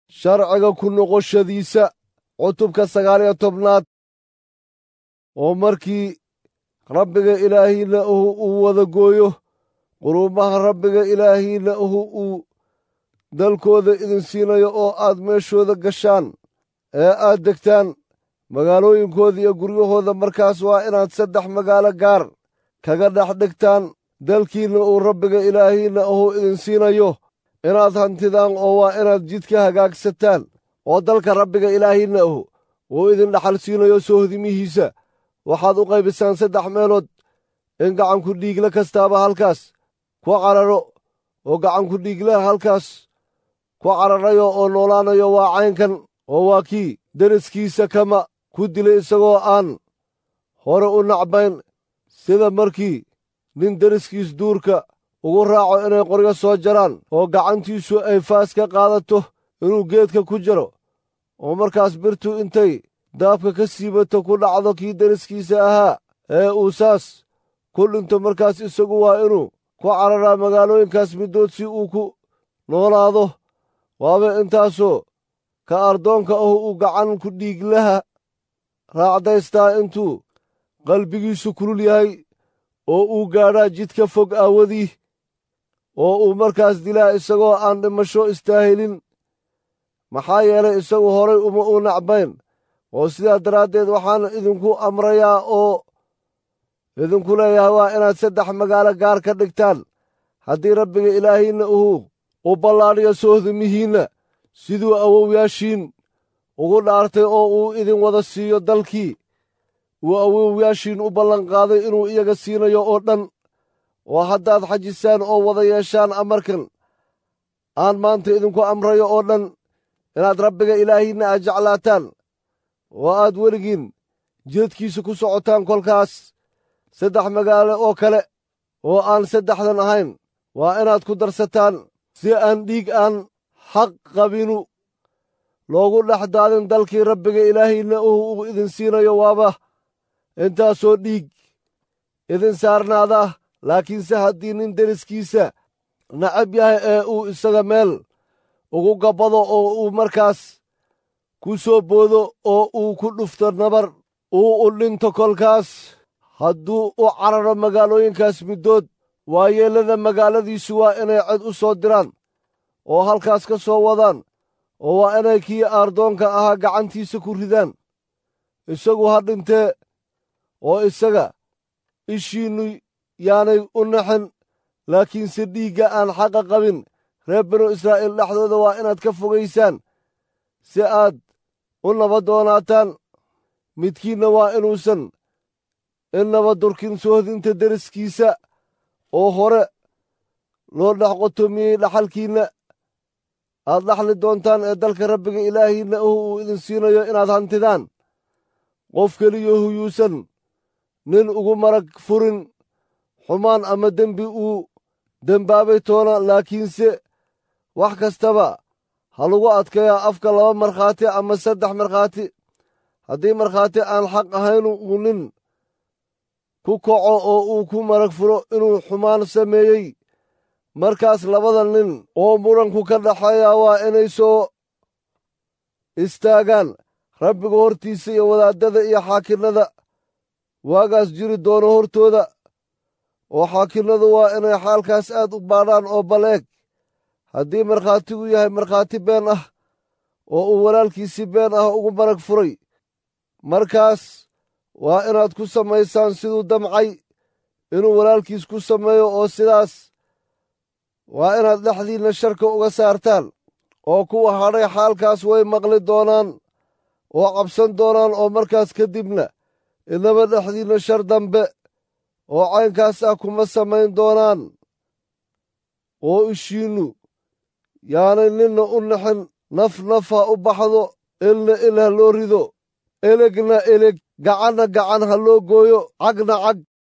sharciga ku noqoshadiisa cutubka sagaal iyo tobnaad oo markii rabbiga ilaahiinna uhu uu wada gooyo quruumaha rabbiga ilaahiinna uhu uu dalkooda idin siinayo oo aad meeshooda gashaan ee aad degtaan magaalooyinkooda iyo guryahooda markaas waa inaad saddex magaalo gaar kaga dhex dhigtaan dalkiinna uu rabbiga ilaahiinna uhu idin siinayo inaad hantidaan oo waa inaad jidka hagaagsataan oo dalka rabbiga ilaahiinna uhu uu idin dhaxal siinayo soohdimihiisa waxaad u qaybisaan saddex meelood in gacanku dhiigle kastaaba halkaas ku cararo oo gacanku dhiiglaha halkaas ku cararayo oo noolaanayo waa caynkan oo waa kii deriskiisa kama ku dilay isagoo aan hore u nacbayn sida markii nin deriskiis duurka ugu raaco inay qoryo soo jaraan oo gacantiisu ay faas ka qaadato inuu geedka ku jaro oo markaas birtu intay daabka ka siibato ku dhacdo kii deriskiisa ahaa ee uu saas ku dhinto markaas isagu waa inuu ku cararaa magaalooyinkaas middood si uu ku noolaado waaba intaasoo ka ardoonka ahu uu gacan ku dhiiglaha raacdaystaa intuu qalbigiisu kulul yahay oo uu gaadhaa jidka fog aawadii oo uu markaas dilaa isagoo aan dhimasho istaahilin maxaa yeelay isagu horay uma uu nacbayn oo sidaa daraaddeed waxaan idinku amrayaa oo idinku leeyahay waa inaad saddex magaalo gaar ka dhigtaan haddii rabbiga ilaahiinna uu u ballaadhiyo soohdimihiinna siduu awowyaashiin ugu dhaartay oo uu idin wada siiyo dalkii uu awowyaashiin u ballanqaaday inuu iyaga siinayo oo dhan oo haddaad xajisaan oo wada yeeshaan amarkan aan maanta idinku amrayo oo dhan inaad rabbiga ilaahiinna aad jeclaataan oo aad weligiin jeedkiisa ku socotaan kolkaas saddex magaalo oo kale oo aan saddexdan ahayn waa inaad ku darsataan si aan dhiig aan xaq qabinu loogu dhex daadin dalkii rabbiga ilaahiinna uu idin siinayo waaba intaasoo dhiig idin saarnaada laakiinse haddii nin deriskiisa nacab yahay ee uu isaga meel ugu gabbado oo uu markaas ku soo boodo oo uu ku dhufto nabar uu u dhinto kolkaas hadduu u cararo magaalooyinkaas middood waayeellada magaaladiisu waa inay cod u soo diraan oo halkaas ka soo wadaan oo waa inay kii aardoonka ahaa gacantiisa ku ridaan isagu ha dhintee oo isaga ishiinnu yaanay u naxin laakiinse dhiigga aan xaqa qabin reer binu israa'iil dhexdooda waa inaad ka fogaysaan si aad u nabadoonaataan midkiinna waa inuusan innaba durkin soohdinta deriskiisa oo hore loo dhex qotomiyey dhaxalkiinna aad dhaxli doontaan ee dalka rabbiga ilaahiinna uhu uu idin siinayo inaad hantidaan qof keliyahu yuusan nin ugu marag furin xumaan ama dembi uu dembaabay toona laakiinse wax kastaba ha lagu adkeeyaa afka laba markhaati ama saddex markhaati haddii markhaati aan xaq ahaynu uu nin ku kaco oo uu ku marag furo inuu xumaan sameeyey markaas labada nin oo muranku ka dhaxeeya waa inay soo istaagaan rabbiga hortiisa iyo wadaaddada iyo xaakinnada waagaas jiri doono hortooda oo xaakinnadu waa inay xaalkaas aad u baadhaan oo baleeg haddii markhaatigu yahay markhaati been ah oo uu walaalkiisii been ah ugu marag furay markaas waa inaad ku samaysaan siduu damcay inuu walaalkiis ku sameeyo oo sidaas waa inaad dhexdiinna sharka uga saartaan oo kuwa hadhay xaalkaas way maqli doonaan oo cabsan doonaan oo markaas kadibna inaba dhexdiinna shar dambe oo caynkaas ah kuma samayn doonaan oo ishiinnu yaanay ninna u naxin naf naf ha u baxdo ilna il ha loo rido elegna eleg gacanna gacan ha loo gooyo cagna cag